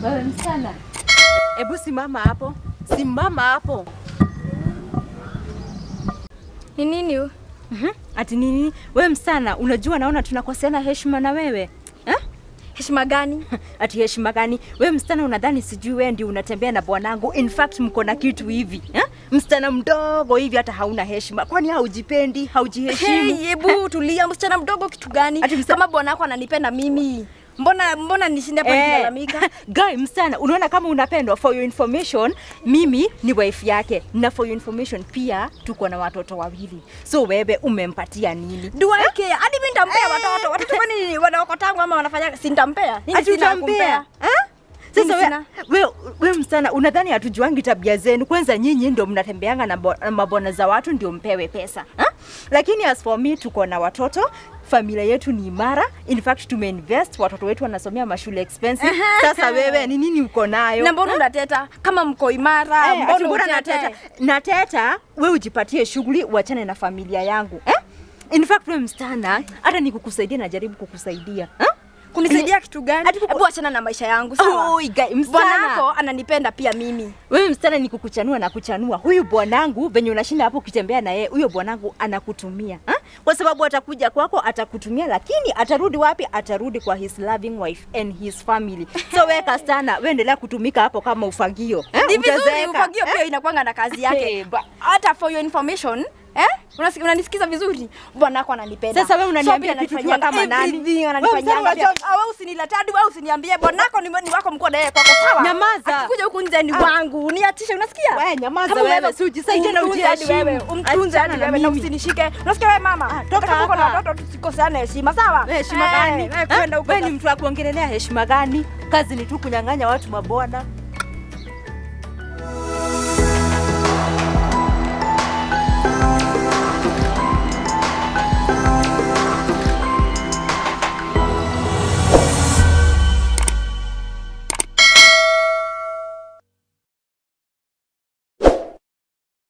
Wewe msichana, hebu simama hapo, simama hapo. Ni nini? hu? Mhm. Ati nini? Wewe msichana, unajua naona tunakoseana heshima na wewe eh? Heshima gani? Ati heshima gani? Wewe msichana, unadhani sijui wewe ndio unatembea na bwanangu? In fact mko na kitu hivi eh? Msichana mdogo hivi, hata hauna heshima. Kwani haujipendi? Haujiheshimu? Hey, hebu tulia, msichana mdogo kitu gani? Ati msa- Kama bwana wako ananipenda mimi, mbona mbona nishinde hapa nikilalamika? guy msichana, unaona kama unapendwa. For your information, mimi ni wife yake, na for your information pia tuko na watoto wawili. So wewe umempatia nini? Do I care? Hadi mimi nitampea watoto. Watoto kwani wanaokotangu ama wanafanya si nitampea? Nini Ati sina utampea? kumpea? Eh? Nini Sasa sina? we, we, we msichana unadhani hatujuangi tabia zenu? Kwanza nyinyi ndio mnatembeanga na bo- na mabwana za watu ndio mpewe pesa ha? Lakini as for me tuko na watoto familia yetu ni imara. In fact tumeinvest, watoto wetu wanasomea mashule expensive. Sasa wewe ni nini uko nayo? Na mbona unateta? Kama mko imara, Eh, ati mbona mbona unateta? nateta? Nateta, we ujipatie shughuli, uachane na familia yangu eh? In fact we msichana, hata nikukusaidia najaribu kukusaidia ha? Kunisaidia kitu gani? Ati kuku- Hebu achana na maisha yangu, sawa? Oi, guy, msichana. Bwanako ananipenda pia mimi. Wewe msichana ni kukuchanua na kuchanua. Huyu bwanangu venye unashinda hapo ukitembea na yeye, huyo bwanangu anakutumia ha? Kwa sababu atakuja kwako atakutumia, lakini atarudi wapi? Atarudi kwa his loving wife and his family. So wewe kastana, wewe endelea kutumika hapo kama ufagio eh? Ni vizuri Utazeeka. ufagio pia inakwanga na kazi yake. Eh, ba- Hata for your information, eh? Unasiki- Unanisikiza vizuri? Bwanako ananipenda. Sasa wewe unaniambia pia kitu ananifanyanga ukiwa kama nani? everything Wewe ananifanyanga msema pia. wacha- Ah, Wewe usiniletee hadi wewe usiniambie bwanako ni ni wako mko na yeye kwako sawa? Nyamaza. Akikuja huku nje ni Ah. wangu. Niachishe unasikia? Wewe nyamaza Kama wewe, unaweza si ujisaidie na umtunze hadi ujiheshimu. wewe, Umtunze hadi Achana na wewe na mimi. usinishike. Unasikia wewe mama? Ah, toka Hata tuko na hapa. watoto tusikoseane heshima sawa? Wewe heshima Eh, gani? wewe Ha? kwenda huko Wewe ni mtu wa kuongelelea heshima gani? Kazi ni tu kunyang'anya watu mabwana.